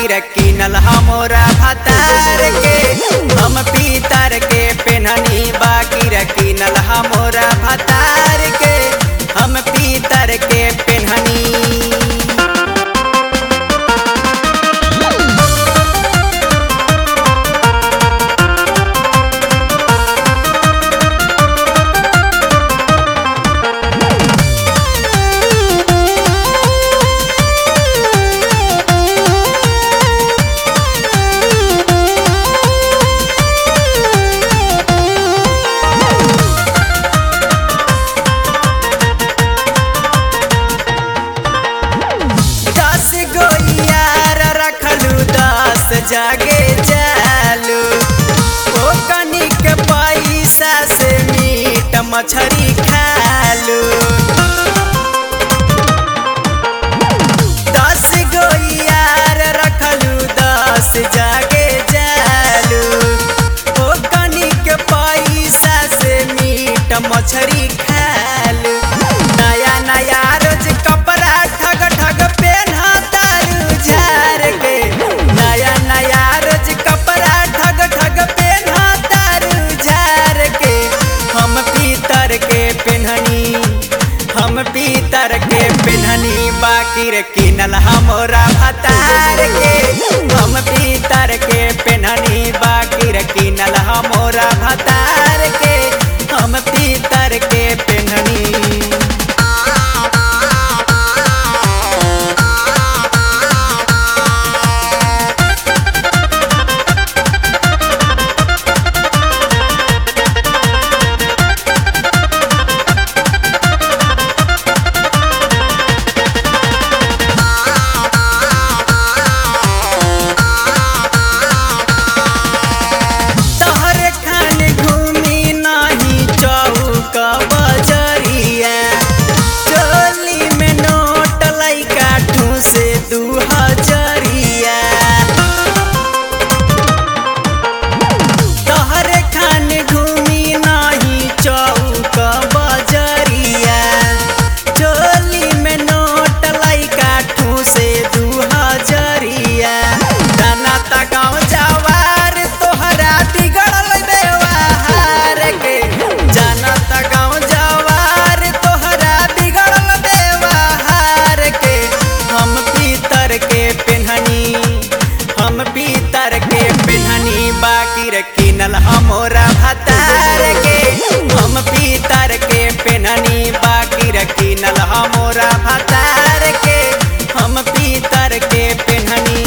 बाकी रकीनल हमोरा भतार के हम पीतर के पेनहनी बाकी रकीनल हमोरा भतार के हम पीतर के पेनहनी दस गो यार रखलू दस जागे जालू ओ कनिक पैसा से मीट मछरी खालू दस गो यार रखलू दस जागे जालू ओ कनिक पैसा से मीट मछरी खालू नया नया रोज कपड़ा ठग ठग पेन्हा तारू झार के नया नया रोज कपड़ा ठग ठग पेन्हा तारू झार के हम पीतर के पेन्हनी हम पीतर के पेन्हनी बाकी रे किनल हमोरा भतार के हम पीतर के पेन्हनी बाकी रे किनल हमोरा भतार के हम पीतर के पेन्हनी तोहर खान घूमी नाही चौक बजरिया चोली में नोट लैका ठूसे दू हजरिया तोहर खान घूमी नाही चौक बजरिया चोली में नोट लैका ठूसे दू हजरिया दाना ता गाँव जवार तोहरा बिगड़ल व्यवहार के जाना ता गाँव जवार तोहरा बिगड़ल व्यवहार के हम पीतर के पेन्हनी हम पीतर के पेन्हनी बाकी रे किनल हमोरा भतार के हम पीतर के पेन्हनी बाकी रे किनल हमोरा भतार के हम पीतर के पेन्हनी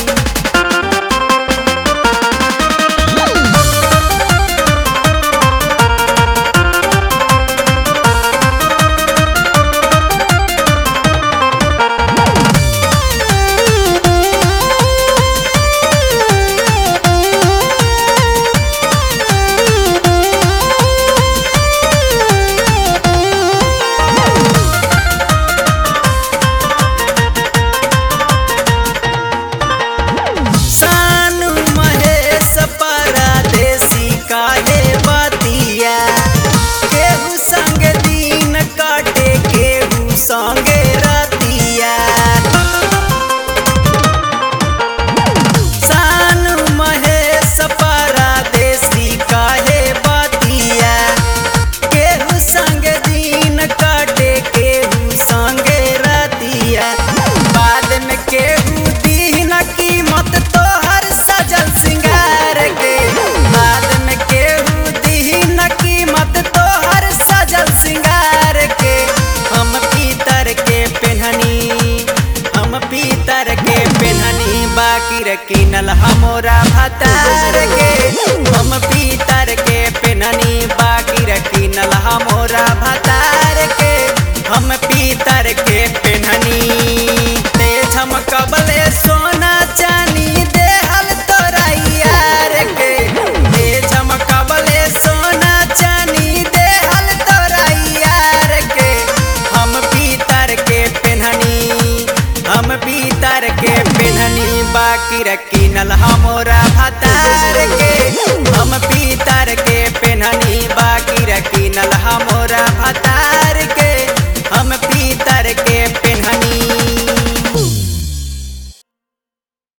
सानू महेश परदेसी काहे बतिया केहू संग दिन काटे केहू संगे रतिया सानू महेश परदेसी काहे बतिया केहू संग दिन काटे केहू संगे रतिया बाद में केहू दीन कीमत तोहर सजल सिंगार के बाद में केहू दीन कीमत तोहर सजल सिंगार के हम पीतर के पेन्हनी हम पीतर के पेन्हनी बाकी रे किनल हमोरा भतार के हम पीतर के पेन्हनी बाकी रे किनल हमोरा